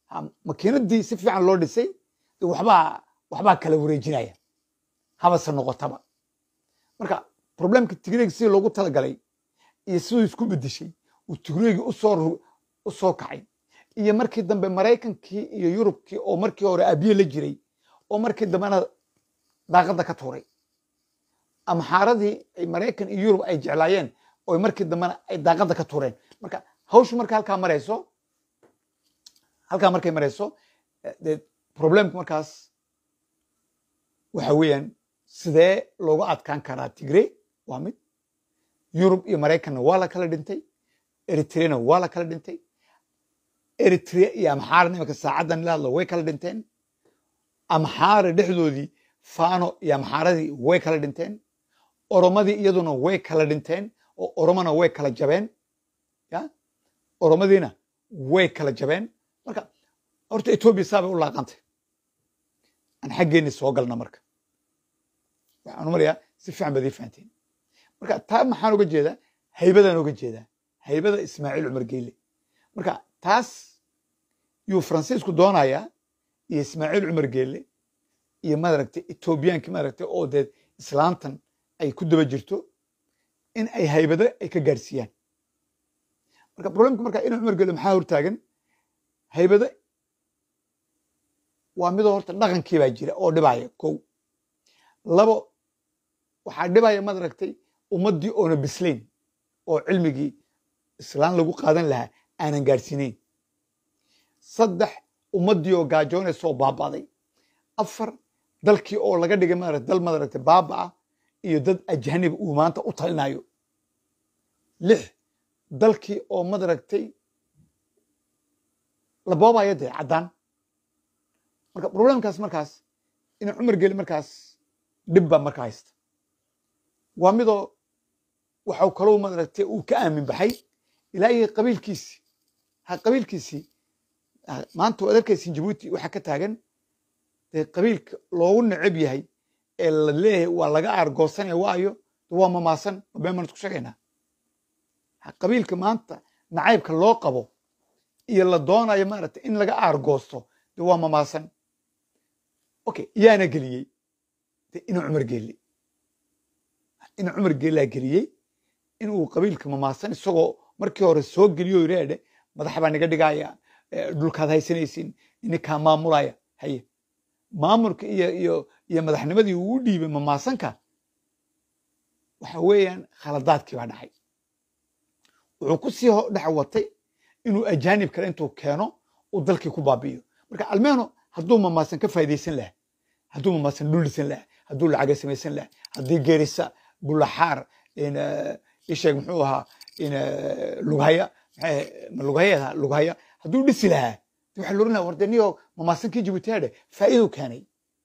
Ha, makiinadii si fiican loo dhisay de waxbaa waxbaa kala wareejinaya habase noqotaba marka problemka tigreeg sidii loogu talagalay iyo siduu isku bedeshay uu tigreegi usoo ru- usoo kacay iyo markii dambe maraykankii iyo yurubkii oo markii hore abiye la jiray oo markii dambena daaqadda ka tuuray amxaaradii ay maraykan iyo yurub ay jeclaayeen oo markii dambena ay daaqadda ka tuureen marka hawshu marka halkaa marayso halkaa markay marayso eh, dee problemku markaas waxa weeyaan sidee loogu adkaan karaa tigre waa mid yurub iyo maraykanna waa la kala dhintay eritrena waa la kala dhintay eritrea iyo amxaara nimanka saacaddan la hadlo way kala dhinteen amxaara dhexdoodii fano iyo amxaaradii way kala dhinteen oromadii iyaduna way kala dhinteen oo oromona way kala jabeen ya oromadiina way kala jabeen marka horta etoobiya saabay u laaqantay aan xaggeenni soo galna marka waxaan u marayaa si fiican baad ii fahanteen marka taa maxaan uga jeedaa haybadaan uga jeedaa haybada ismaaciil cumar geyle marka taas yuu faransiisku doonayaa iyo ismaaciil cumar geelle iyo maaragtay etoobiyaankii maaragtay oo dee islaantan ay ku daba jirto in ay haybado ay ka gaadhsiiyaan marka problemka marka ina cumar geelle maxaa hortaagan haybado waa midoo horta dhaqankii baa jira oo dhibaya kow labo waxaa dhibaya maaragtay ummaddii oona bislayn oo cilmigii islaan lagu qaadan lahaa aanan gaadhsiinayn saddex ummaddii oo gaajoonaysa oo baaba'day afar dalkii oo laga dhigay maarata dal maaragtay baaba'a iyo dad ajaniba uu maanta u talinayo lix dalkii oo maaragtay la boobaya dee caddaan marka problemkaas markaas ina cumar geli markaas dhib baa marka haysta waa midoo waxau kalou maaragtay uu ka aamin baxay ilaa iyo qabiilkiisii ha qabiilkiisii ah, maanta waad arkaysin jabuuti waxaa ka taagan dee qabiilka loogu neceb yahay ee la leeyahay waa laga aargoosanaya waayo de waa mamaasan ma been baan isku sheegaynaa Ha, qabiilka maanta nacaybka loo qabo iyo la doonayo maaragtay in laga aargoosto de waa mamaasan okay yaana geliyey de ina cumar geeli ina cumar geelaa geliyey inuu qabiilka mamaasan isagoo markii hore soo geliyo yidhaadhe madax baa niga dhigaya eh, dhulkaad haysanaysin ininkaa maamulaya haye maamulka iyo iyo iyo madaxnimadii uu u dhiibay mamaasanka waxa weeyaan khaladaadkii baa dhacay wuxuu ku sii ho- dhex watay inuu ajaanib kale intuu keeno uu dalkii ku baabi'iyo marka almeeno hadduu mamaasan ka faa'iidaysan lahaa hadduu mamaasan dhul dhisan lahaa hadduu lacaga samaysan lahaa haddii geerisa bulaxaar in, eh, isheeg muxuu ahaa in eh, lughaya maxay- ma lughaya lughaya hadduu dhisi lahaa de waxaa loodhan lahaa war de niyo mamaasankii jibuutiyaadhe faa'iiduu keenay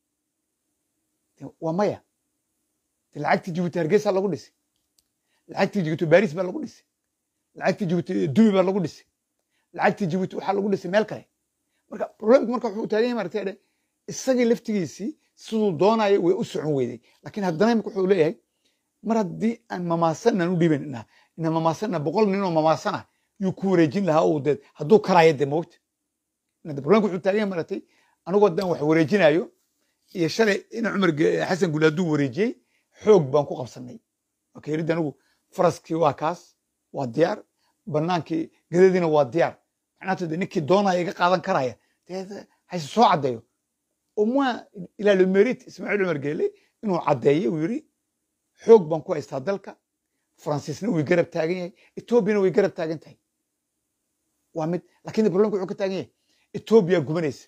De waa maya de lacagtii jibuuti hargeysa lagu dhisay lacagtii jibuuti baris baa lagu dhisay lacagtii jibuuti dubi baa lagu dhisay lacagtii jibuuti waxaa lagu dhisay meel kale marka problemku marka wuxuu taagan yahay maaragtay dhe isagii laftigiisii siduu doonaya way u socon weyday laakiin haddana imika wuxuu leeyahay mar haddii aan mamaasannan u dhiibanina ina mamaasanna boqol nin oo mamaasana yuu ku wareejin lahaa oo dee hadduu karaayo dee moogta Ina de problemku wuxuu taagan yahay maaragtay anigoo haddaan wax wareejinayo iyo shalay ina cumar Ge- xasan guli hadduu wareejiyey xoog baan ku qabsanay marka yidhi anigu faraskii waa kaas waa diyaar banaankii gadadiina waa diyaar macnaata de ninkii doonaya iga qaadan karaya dee de hayse soo caddeeyo au moins il a le mérite ismaaciil cumar geele inuu caddeeyo uu yidhi xoog baan ku haystaa dalka faransiisna way garab taagan yahay etoobiyana way garab taagan tahay waa mid lakin problemka wuxuu ka taagan yahay etoobiya gubanaysa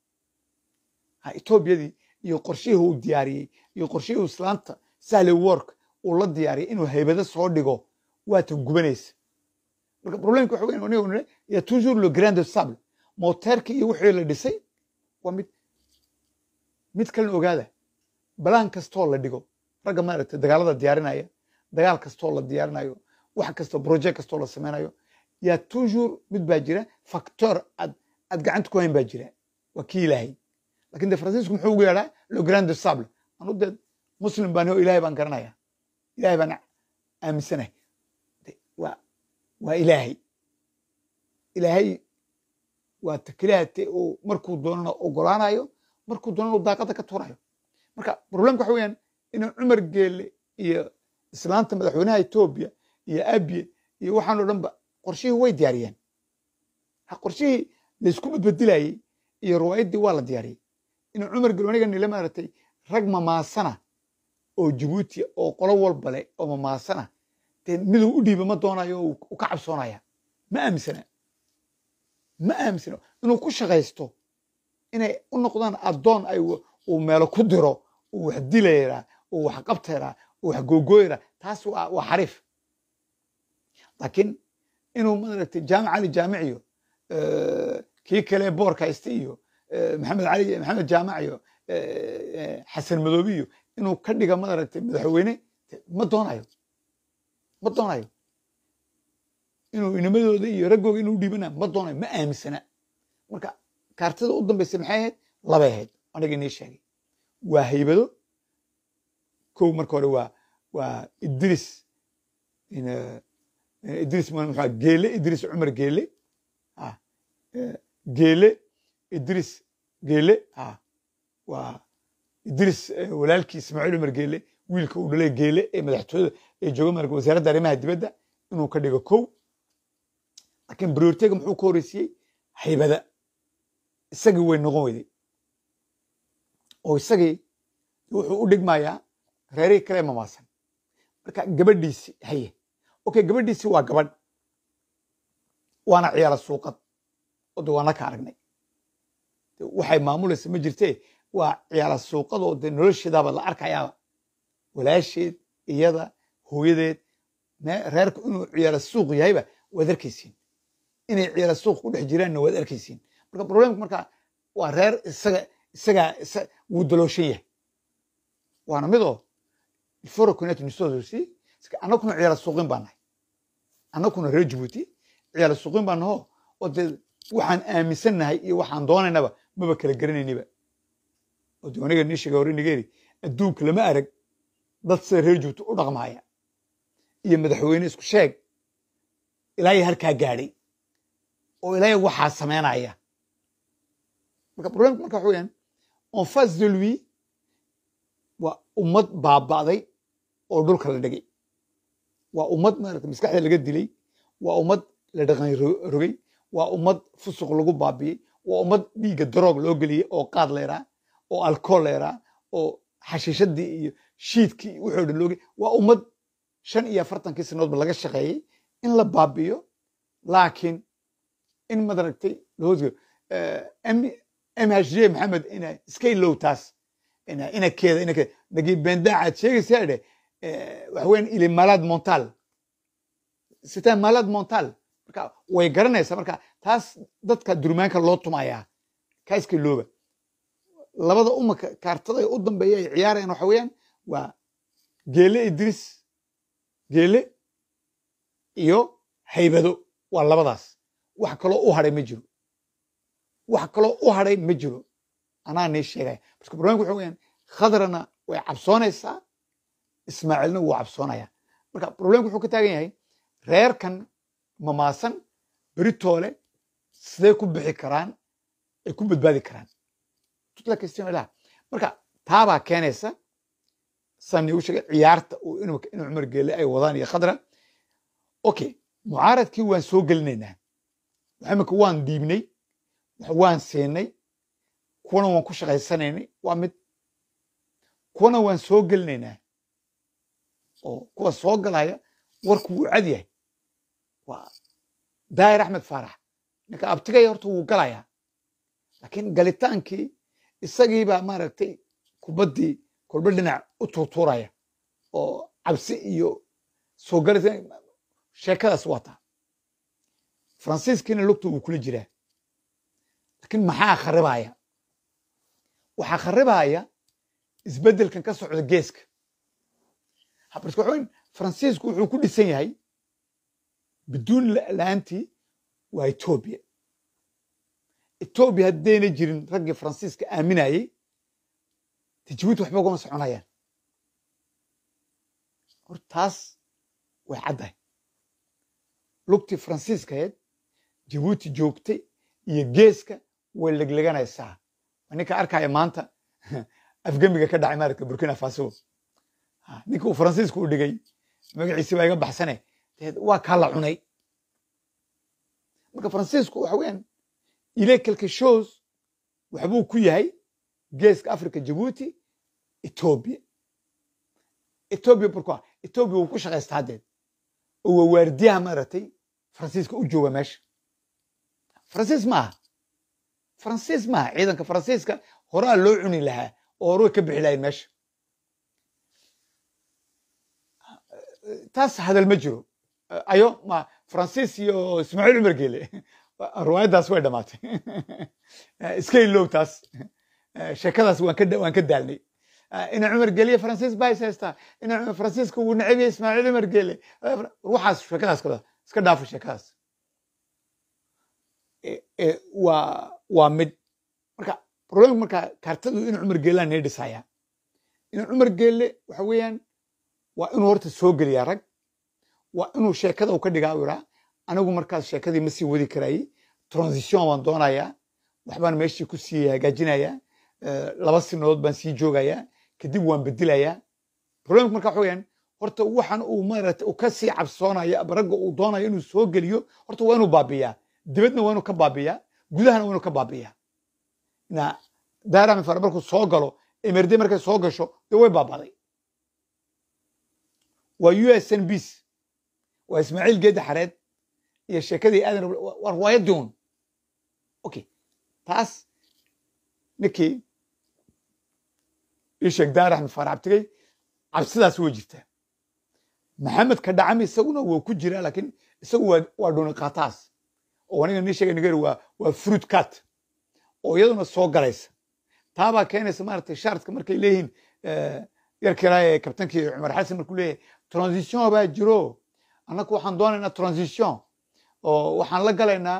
ha etoobiyadii iyo qorshihii uu diyaariyey iyo qorshihii uu islaanta sahle work uu la diyaariyey inuu haybado soo dhigo waata gubanaysa marka problemka waxa weyn aniga nile ya toujours le grand de sable moteerkii iyo wixii la dhisay waa mid mid kalena ogaada balaan kastoo la dhigo ragga maaragtay dagaalada diyaarinaya dagaal kastoo la diyaarinayo wax kastoo project kastoo la sameynayo yaa toujours mid baa jira factor aad aad gacanta ku hayn baa jira waa kii ilaahay lakin de faransiisku muxuu ugu yeedhaa le grand de sable anu dee muslim baan ilahay baan garanaya ilahay baan aaminsanahay De, waa waa ilaahay ilaahay waa takilahate uu markuu doonana ogolaanayo markuu doonana uu daaqada ka tuurayo marka problemka waxa weeyaan inuu cumar geelle iyo islaanta madaxweynaha etoobiya iyo abiye iyo waxaan oo dhanba qorshihii way diyaariyeen ha qorshihii laysku badbedilayey iyo riwaayaddii waa la diyaariyey inuu cumar geelle aniga nila maaragtay rag mamaasana oo jabuuti oo qolo walba leh oo mamaasana dee miduu u dhiiba ma doonayo oo uu ka cabsoonaya ma aaminsana ma aaminsana inuu ku shaqaysto inay u noqdaan addoon ay uu meelo ku diro uu wax dilayraa uu wax qabtayraa uu wax googooyraa taas waa waa xariif laakiin inuu maaragtay jaamic cali jaamiciyo kii kale boorka haysta iyo maxamed cali maxamed jaamac iyo xasan madoobi iyo inuu ka dhiga maaragtay madaxweyne ma doonayo ma doonayo inuu inamadooda iyo raggooga inuu dhiibana ma doonayo ma aaminsana marka kaartada u dambaysa maxay ahayd labay ahayd aniga inii sheegay waa haybado kow marka hore waa waa idris idris mxua geele idris cumar geele geele idris geele waa idris walaalkii ismaaciil cumar geele wiilka uu dhalay geele ee madaxtooyada ee jooga marka wasaaradda arrimaha dibadda inuu ka dhigo kow laakiin briortega muxuu ka horreysiyey haybada isagii way noqon weyday oo isagii wuxuu u dhigmayaa reerihii kale mamaasan marka gabadhiisi haye okay gabadhiisi waa gabadh waana ciyaala suuqad oo de waana ka aragnay waxay maamulaysa ma jirtee waa ciyaala suuqad oo de nolosheedaaba la arkayaaba walaasheed iyada hooyadeed reerku inuu ciyaala suuq yahayba waad arkaysiin inay ciyaala suuq ku dhex jiraanna waad arkaysiin marka problemku marka waa reer isaga isagaa wuu dalooshan yahay waana midoo ilforo kunetu nisodosi annaguna ciyaala suuqin baa nahay annaguna reer jabuuti ciyaala suuqin baa naho oo dee waxaan aaminsannahay iyo waxaan doonaynaba maba kala garanayniba oo de aniga nii sheega hore nigeeri adduunka lama arag dad sida reer jabuuti u dhaqmaaya iyo madaxweyne isku sheeg ilaaya halkaa gaadhay oo ilaaya waxaa samaynaya marka problemka marka waxa weyaan en face de lui waa ummad baaba'day oo dhulka la dhigay waa ummad maarata maskaxda laga dilay waa ummad la dhaqan rogay waa ummad fusuq lagu baabiyey waa ummad dhiigga daroog loo geliyey oo qaad leeraa oo alcool leeraa oo xashiishadii iyo shiidkii wuxuu dhan looge waa ummad shan iyo afartankii sanadoodba laga shaqeeyey in la baabiyo laakiin in madaragtay lahoosgo mhj maxamed ina iska ilow taas inakeeda inakeeda nagi bendaacaad sheegaysaa dhe waxa weyan il est malade mental c'est un malade mental marka way garanaysaa marka taas dadka durmaanka loo tumayaa kaa iska ilooba labada umaka kaartada u dambeeya ay ciyaarayaan waxa weeyaan waa geele idris geele iyo haybado waa labadaas wax kaloo u hadhay ma jiro wax kaloo u hadhay ma jiro anaa nii sheegaya marka barnaamijku waxa weyaan khadrana way cabsoonaysaa ismaaciilna wuu cabsoonaya marka problemku wuxuu ka taagan yahay reerkan mamaasan beritoole siday ku bixi karaan ay ku badbaadi karaan tutla question ilaha marka taabaa keenaysa saan iigu sheegay ciyaarta inuu cumar geele ay wadaan iyo khadra okay mucaaradkii waan soo gelinaynaa imika waan dhiibnay waan siinay kuwana waan ku shaqaysanaynay waa mid kuwana waan soo gelinaynaa oo kuwa soo galaya warku wuu cad yahay waa daahir axmed faarax ninka abtigaya horta wuu galayaa laakiin galitaankii isagiibaa maaragtay kubaddii kolba dhinac u tuurtuuraya oo cabsi iyo soo galita sheekadaas waa taa faransiiskiina lugta wuu kula jiraa laakiin maxaa kharibaya waxaa kharibaya isbeddelkan ka socda geeska habarska waxa weyn faransiisku wuxuu ku dhisan yahay biduun la-aantii waa etoobiya etoobiya haddayna jirin raggii faransiiska aaminayey de jabuuti waxba ugama soconayaan hor taas way caddahay lugtii faransiiskaheed jabuuti joogtay iyo geeska way legleganaysaa ninka arkaya maanta afgemiga ka dhacay maaragta burkina faso ninka uu faransiisku u dhigay magaciisi baa iga baxsane waa kaa la cunay marka faransiisku waxa weeyaan ile quelque chose waxbuu ku yahay geeska africa jabuuti ethiopia ethiopia pourquoi ethiopia wuu ku shaqaystaa haddeed oo waa waardiyaha maaragtay faransiiska u jooga meesha faransiis maaha faransiis maaha ciidanka faransiiska horaa loo cuni lahaa oo hore way ka bixi lahayn meesha taas hadal ma jiro ayo ma faransiis iyo ismaaciil cumar geele riwaayaddaas way dhamaatay iska ilow taas sheekadaas waan ka waan ka daalnay ina cumar geeliye faransiis baa is haystaa ina faransiiska wuu neceb yahay ismaaciil cumar geele waxaas sheekadaas kada iska dhaafo sheekadaas waa waa mid marka problemka marka kartadu ina cumar geelaa nii dhisaya ina cumar geele waxa weeyaan waa inuu horta soo geliyaa rag waa inuu sheekada u ka dhigaa u iraa anigu markaas sheekadii ma sii wadi karayey transition baan doonayaa waxbaan meeshii ku sii hagaajinayaa laba sinadood baan sii joogayaa kadib waan bedelayaa problemka marka waxa weeyaan horta waxan uu maaragtay uu ka sii cabsoonaya ragga uu doonayo inuu soo geliyo horta waa inuu baabiyaa dibadna waa inuu ka baabiyaa gudahana waa inuu ka baabiyaa na daarami fara markuu soo galo emerde markay soo gasho dee way baabaday waa u s n bs waa ismaaciil geedi xareed iyo sheekadii aadan waa riwaayadii un okay taas ninkii ii sheeg daar axmed faarax abtigay cabsidaas way jirtaa maxamed ka dhacami isaguna waa ku jiraa laakiin isagu waa waa dhuni qaataas oo aniga nii sheegay nigeria waa waa fruit cat oo iyaduna soo galaysa taabaa keenaysa maaragtay shaartka markay leeyihiin yarka ilaa ee kabtankii cumar xasan markuu leeyahay transition baa jiro annaku waxaan doonaynaa transition oo waxaan la galaynaa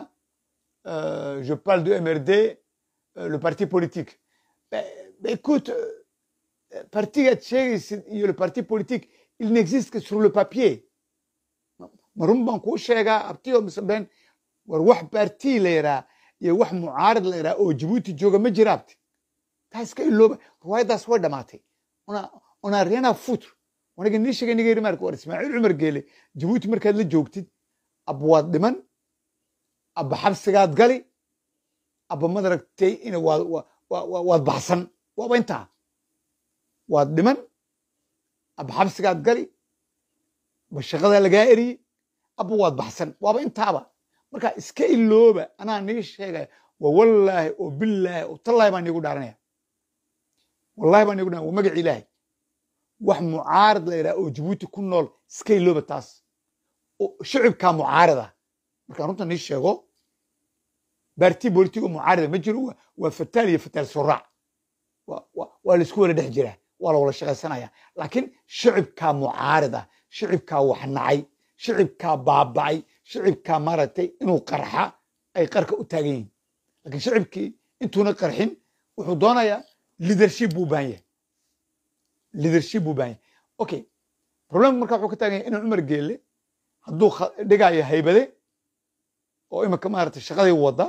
je parle de mrd le parti politique écoute partigaad sheegaysid iyo le parti politique il n'existe que sur le papier ma run baan kuu sheegaa abtiyo mise been war wax parti la yaraa iyo wax mucaarad la yaraa oo jabuuti jooga ma jira abti taa iska ilooba riwaayaddaas way dhamaatay on a rien à foutre waniga nii sheegay nigeeri marka war ismaaciil cumar geele jabuuti markaad la joogtid aba waad dhiman aba xabsigaad gali aba madaragtay in waad baxsan waaba intaa waad dhiman aba xabsigaad gali aba shaqadaa lagaa eriyey aba waad baxsan waaba intaaba marka iska ilooba anaa nii sheegaya waa wallaahi oo billaahi oo tallaahi baan niigu dhaaranaya wallahi baan niigu dhaaranaya waa magaci ilaahay wax mucaarad la yidhaha oo jabuuti ku nool iska ilooba taas shicibkaa mucaarada markaan runta nii sheego baarti bolitigo mucaarada ma jiro waa fataal iyo fataal suraac waa laisku wala dhex jiraa waa la wala shaqaysanaya laakiin shicibkaa mucaarada shicibkaa wax nacay shicibkaa baaba'ay shicibkaa maaragtay inuu qarxa ay qarka u taagan yihiin lakiin shicibkii intuuna qarxin wuxuu doonayaa leadership buu u baahan yahay leadership buu baahan yahay okay problemka marka wuxuu ka taagan yahay inuu cumar geelle hadduu dhigayo haybade oo iminka maaragtay shaqadii wadda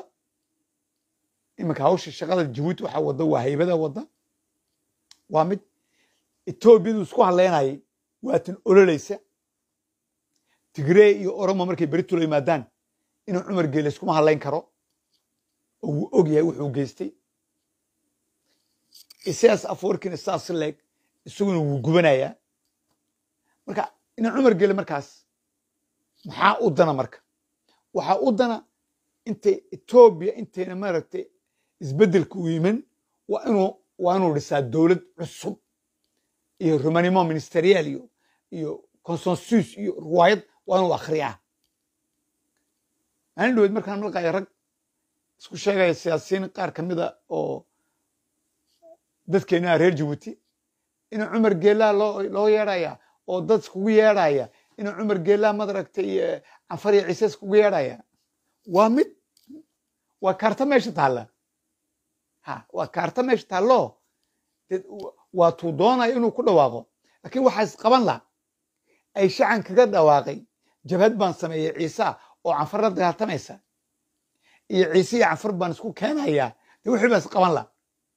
iminka hawsha shaqada jabuuti waxaa wadda waa haybada wadda waa mid etoobiyadu isku hadleynayay waatan ololaysa tigree iyo oromo markay beritula yimaadaan inuu cumar geelle iskuma hadlayn karo oo wuu og yahay wuxuu geystay isaas afwarkina saas leeg isaguna wuu gubanayaa marka ina cumar geelle markaas maxaa u dana marka waxaa u dana intay etoobiya intayna maaragtay isbeddelka u yimin waa inuu waa inuu dhisaa dowlad cusub iyo romanimo ministerial iyo iyo consensus iyo riwaayad waa inuu akhriyaa maalin dhaweed markaan malqaya rag isku sheegaya siyaasiyiin qaar ka mida oo dadkeenaa reer jabuuti inuu cumar geelaa loo loo yeedhaya oo dad iskugu yeedhaya inuu cumar geelaa madaragtay canfar iyo ciise iskugu yeedhaya waa mid waa kaarta meesha taalla ha waa kaarta meesha taallo waa tuu doonaya inuu ku dhawaaqo laakiin waxaa isqaban la ay shacan kaga dhawaaqay jabhad baan sameeyey ciisa oo canfar la dagaaltamaysa iyo ciise iyo canfar baan isku keenayaa de wixii baa is qaban la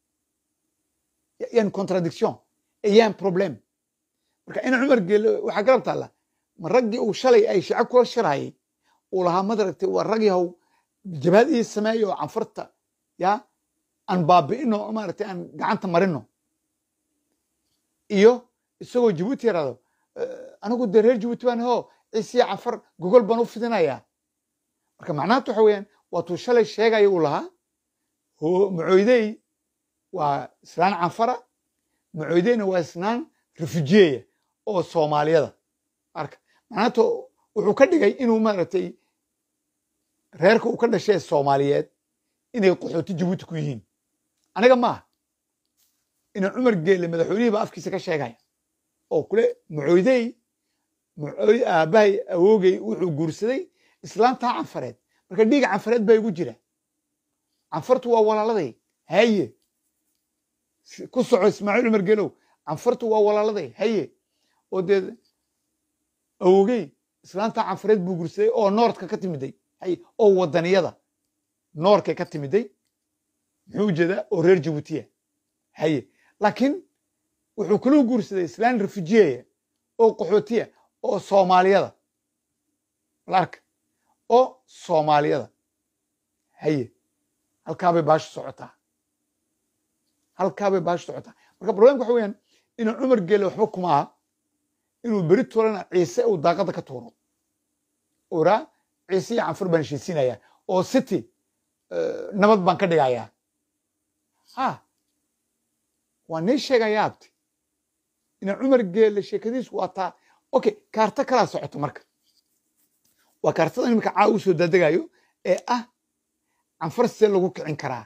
yan contradiction yan problem marka ina cumar geele waxaa garab taalla ma raggii uu shalay ay shico kula shirayay uu lahaa madaragtay waa rag yahow jabhad ii sameeya oo canfarta ya aan baabi'ino maaragtay aan gacanta marino iyo isagoo jabuuti yaraado anigu dee reer jabuuti baan hoo ciisiya canfar gogol baan u fidinayaa marka macnaanta waxa weeyaan waatuu shalay sheegaya uu lahaa macooydey waa islaan canfara macooydeyna waa islaan refujiyeya oo soomaaliyada marka macnaanta wuxuu ka dhigay inuu maaragtay reerka uu ka dhashay soomaaliyeed inay qaxooti jabuuti ku yihiin aniga maaha ina cumar geele madaxweynihii baa afkiisa ka sheegaya oo kule macooydey macooy aabbahay awoogay wuxuu guursaday islaantaa canfareed marka dhiiga canfareed baa igu jira canfartu waa walaaladay haye ku soco ismaaciil cumar geelow canfartu waa walaaladay haye oo dee awoogey islaantaa canfareed buu guursaday oo noordka ka timiday haye oo wadaniyada noorkay ka timiday muxuu ujeedaa oo reer jabuutiya haye laakiin wuxuu kaluu guursaday islaan refujiyeya oo qaxootiya oo soomaaliyada larka oo soomaaliyada haye halkaabay baashu socotaa halkaabay baashu socotaa marka problemka waxa weyaan inuu cumar geele waxba kuma aha inuu beri tuurana ciise uu daaqada ka tuuro uu iraa ciise iyo canfur baan heshiisiinayaa oo city nabad baan ka dhigayaa ha waa nii sheegayaa abti ina cumar geele sheekadiisu waa taa okay kaarto kalaa socoto marka waa kaartada imika caa u soo dadegayo ee ah canfar sidee lagu kicin karaa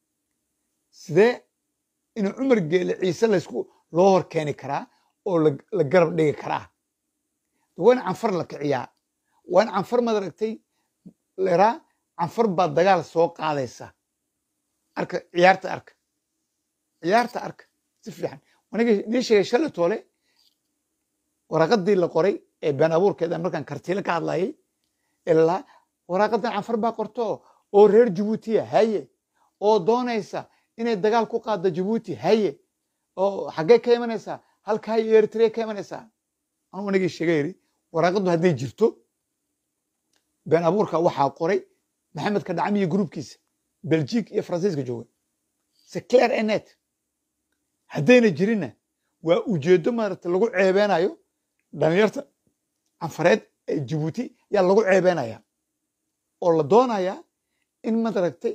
sidee ina cumar geele ciise laysku loo hor keeni karaa oo la garab dhigi karaa waa in canfar la kiciyaa waa in canfar madaragtay leraa canfar baa dagaal soo qaadaysa arka ciyaarta arka ciyaarta arka si fiican aniga nii sheegay shalay toole waraaqadii la qoray ee been abuurkeeda markaan kartiile ka hadlayay ilaa waraaqadan canfar baa qorto oo reer jabuutiya haye oo doonaysa inay dagaal ku qaaddo jabuuti haye oo xaggee ka imanaysaa halkaa iyo eritrea ka imanaysaa anuu anigii sheega yidhi waraaqaddu hadday jirto been abuurka waxaa qoray maxamed kadhacmi iyo gruubkiisa belgique iyo faransiiska jooga seclair enet haddayna jirinna waa ujeeddo maaragta lagu ceebeenayo dhalinyarta canfareed ee jabuuti yaa lagu ceebeenaya oo la doonayaa in madaragtay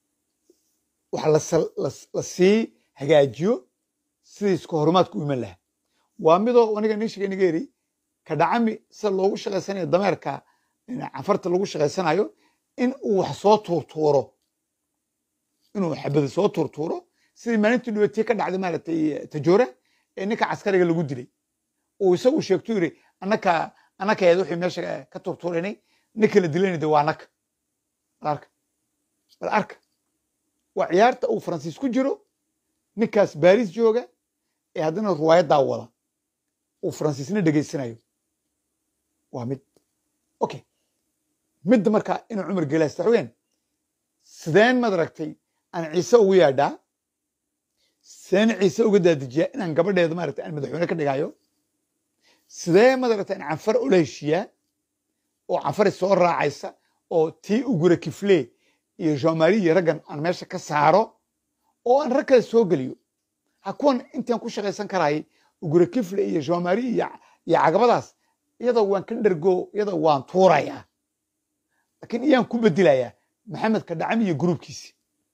wax la sii hagaajiyo sidii isku horumaadku u iman lahaa waa midoo aniga nin sheegay niga yidhi kadhacami sida loogu shaqaysanayo dameerka canfarta lagu shaqaysanayo in uu wax soo tuurtuuro inuu xabada soo tuurtuuro sidii maalintii dhibatiye ka dhacday maaragtay tajoora ee ninka caskariga lagu dilay uu isagu sheegto yidhi annaka annaka eed wixii meesha ka tuurtuuranay ninka la dilayna de waa annaka bal arka bal arka waa ciyaarta uu faransiis ku jiro ninkaas baris jooga ee haddana ruwaayaddaa wada uu faransiisna dhegaysanayo waa mid okay midda markaa inuu cumar geelaasta xogeen sideen madaragtay aan ciise ugu yaadhaa sideen ciise uga daadijiyaa inaan gabadheeda maaragtay aan madaxweyne ka dhigayo sidee madaragtay aan canfar ula heshiiyaa oo canfari soo raacaysa oo tii ugura kifle iyo jeanmari iyo raggan aan meesha ka saaro oo aan rag kale soo geliyo ha kuwan intaan ku shaqaysan karaayay ugura kifle iyo jeanmari iyo cagabadaas iyadoo waan ka dhergo iyadoo waan tuurayaa laakiin iyaan ku bedelayaa maxamed kadhacami iyo gruubkiisi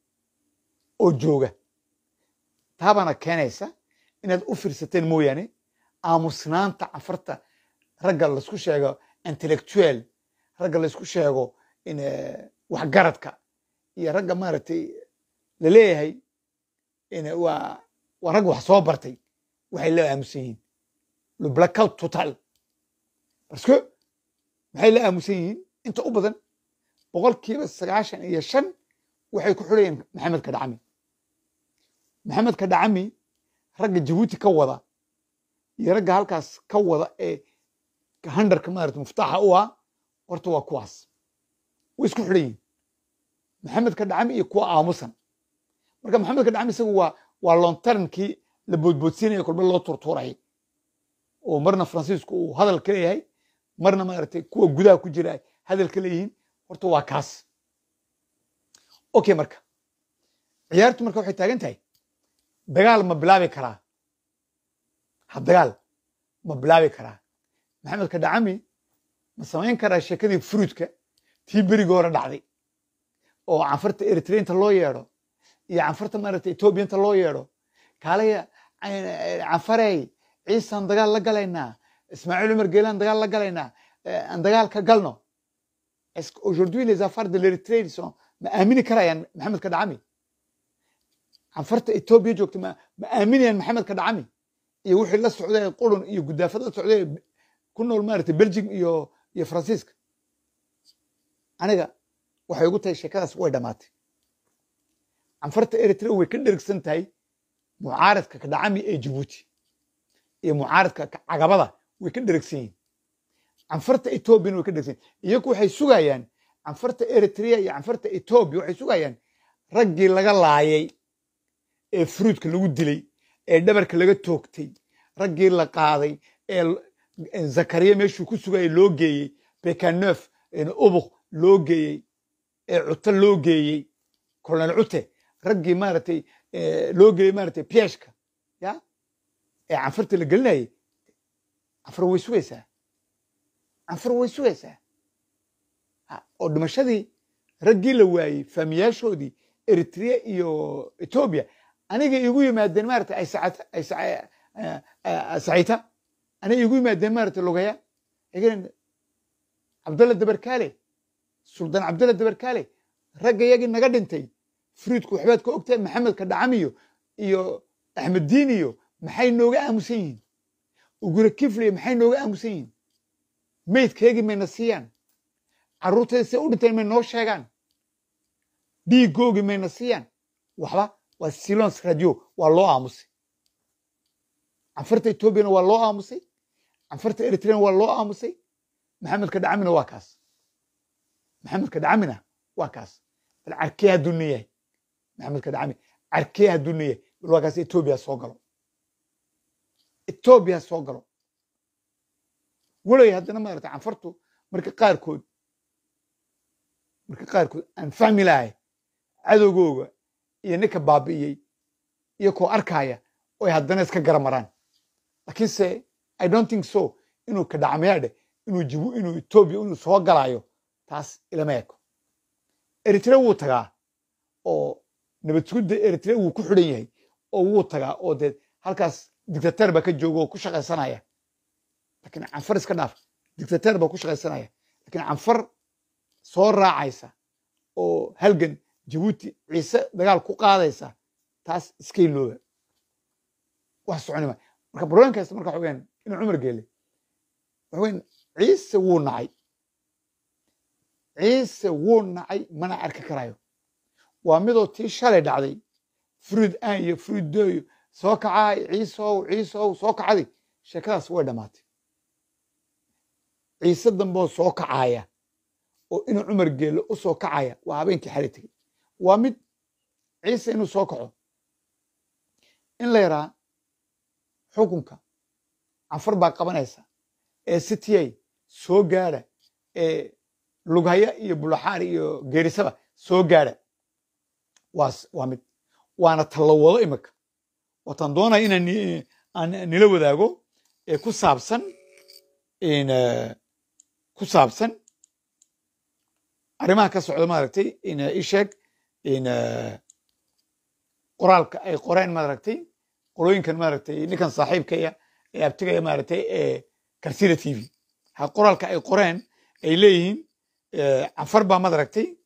oo jooga taabaana keenaysa inaad u fiirsateen mooyaane aamusnaanta canfarta ragga laysku sheego intellectual ragga laysku sheego waxgaradka iyo ragga maaragtay laleeyahay waa waa rag wax soo bartay waxay la aamusan yihiin le blackout total parce que maxay la aamusan yihiin inta u badan boqolkiiba sagaashan iyo shan waxay ku xidhayeen maxamed kadhacami maxamed kadhacami ragga jabuuti ka wada iyo ragga halkaas ka wada ee handarka maarata muftaaxa u ah horta waa kuwaas way isku xidhan yihin maxamedka dhacami iyo kuwa aamusan marka maxamedka dhacami isagu waa waa lontarankii la boodboodsiinaya kolba loo turtuurayay oo marna faransiisku uu hadal ka leeyahay marna maaragtay kuwa gudaha ku jira ay hadal ka leeyihiin horta waa kaas okay marka ciyaartu marka waxay taagan tahay dagaal ma bilaabi karaa ha dagaal ma bilaabi karaa maxamedka dhacami ma samayn karaa sheekadii fruudka tii berigi hore dhacday oo canfarta eritreynta loo yeedho iyo canfarta maaragtay etoobiyanta loo yeedho kaalaya canfarey ciisaan dagaal la galaynaa ismaaciil cumar geelaan dagaal la galaynaa aan dagaal ka galno est-ce qu'aujourd'hui les affaires de l'Érythrée sont ma aamini karayaan maxamedka dhacami canfarta etoobiya joogta ma ma aaminayaan maxamedka dhacami iyo wixii la socday qurun iyo gudaafad la socday ku nool maaragtay belgium iyo iyo faransiiska aniga waxay ugu tahay sheekadaas way dhammaatay canfarta eritrea way ka dhergsan tahay mucaaradka ka dhacami ee jabuuti iyo mucaaradka cagabada way ka dhergsan yihin canfarta etoobiyana way ka dhergsan yihin iyagu waxay sugayaan canfarta eritrea iyo canfarta etoobiya waxay sugayaan raggii laga laayay ee fruudka lagu dilay ee dhabarka laga toogtay raggii la qaaday ee zakariya meeshuu ku sugayay loo geeyey bekaneuf ubuk loo geeyey ee cute loo geeyey colonel cute raggii maaragtay loo geeyey maaragtay pieshka ya ee canfarta la gelinayay canfar way sugaysaa canfar way sugaysaa oo dhimashadii raggii la waayey faamiyaashoodii eritrea iyo etoobiya aniga igu yimaadeen maaragtay ay saciita aniga igu yimaadeen maaragtay lugaya cabdalla dabarkaale suldaan cabdalla dabarkaale ragga yagii naga dhintay fruidku waxbaad ka ogtahay maxamedka dhacamiyo iyo axmed diin iyo maxay nooga aamusan yihiin ugura kifliyo maxay nooga aamusan yihiin meydkaygii mayna siiyaan carruurtayda say u dhinteen may noo sheegaan dhiigoogii mayna siiyaan waxba waa silons radio waa loo aamusay canfarta etoobiyana waa loo aamusay canfarta eritreana waa loo aamusay maxamedka dhacamina waa kaas maxamedka dhacamina waa kaas bal carkee hadduu nin yahay maxamedka dhacami carkee hadduu nin yahay bal waa kaas etoobiya soo galo etoobiya soo galo walay haddana maarata canfartu marka qaarkood marka qaarkood aan fahmi lahay cadowgooga iyo ninka baabi'iyey iyo koo arkaaya oy haddana iska garamaraan laakiinse i don't think so inuu ka dhacmayaadhe inuu jibu inuu etoobiya inuu soo galaayo taas ilama eko eritre wuu tagaa oo nabad sugudda eritre wuu ku xidhan yahay oo wuu tagaa oo dee halkaas dictateer baa ka jooga oo ku shaqaysanaya lakiin canfar iska dhaaf dictateer baa ku shaqaysanaya lakiin canfar soo raacaysa oo halgan jabuuti ciise dagaal ku qaadaysa taas iska ilooba wax soconima marka barooyinkaas marka waxa weyaan inuu cumar geele waxa weyan ciise wuu nacay ciise wuu nacay mana arki karayo waa midoo tii shalay dhacday fruid aan iyo fruid dooyo soo kacaay ciisow ciisow soo kacday sheekadaas way dhammaatay ciise damboo soo kacaaya oo inuu cumar geelle u soo kacaya waa habeenkii xali tegey waa mid ciise inuu soo kaco in la yaraa xukunka canfar baa qabanaysa ee sitiyay soo gaadha ee lughaya iyo bulaxaari iyo geerisaba soo gaadha waas waa mid waana tallawado imika waataan doonaya inaan aan nila wadaago ee ku saabsan ku saabsan arrimaha ka socda maaragtay isheeg qoraalka ay qoreen maaragtay qolooyinkan maaragtay ninkan saaxiibkaya ee abtigaya maaragtay ee karsida t v ha qoraalka ay qoreen ay leeyihiin canfar baa maaragtay